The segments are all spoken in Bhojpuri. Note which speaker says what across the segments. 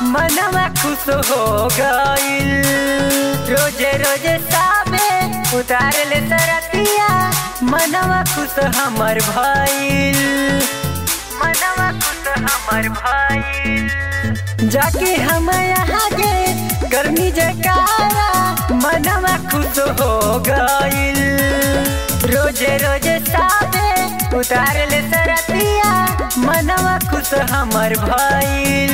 Speaker 1: मनवा खुश हो गईल रोजे रोजे साबे उतार ले सरतिया मनवा खुश हमर भइल मनवा खुश हमर भइल जाके हम यहाँ गे गर्मी जकारा मनवा खुश हो गईल रोजे रोजे साबे उतार ले सरतिया मनवा खुश हमर भइल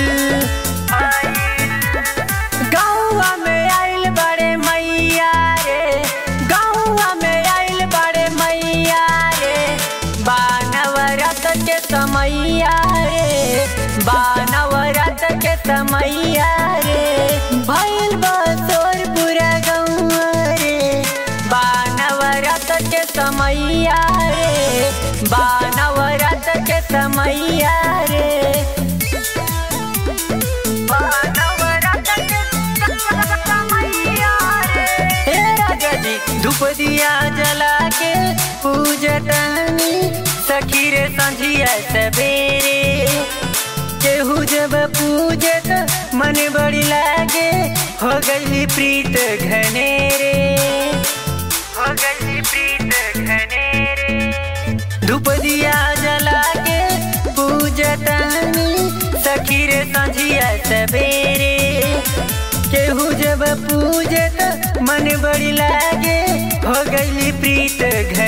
Speaker 1: गौवा में आइल बड़े मैया रे गौवा में आइल बड़े मैया रे बानवरत के समैया रे बानवरत के समैया रे भइल बसोर पूरा गौवा रे बानवरत के समैया रे बानवरत के समैया रे हे राजा जी धूप दिया जला के पूजतनी सखी रे संझिया सवेरे केहू जब पूजत मन बड़ी लागे हो गई प्रीत घनेरे हो गई प्रीत घनेरे धूप दिया जला के पूजतनी सखी रे संझिया सवेरे केहू जब पूजत मन बड़ी लागे हो गई प्रीत घर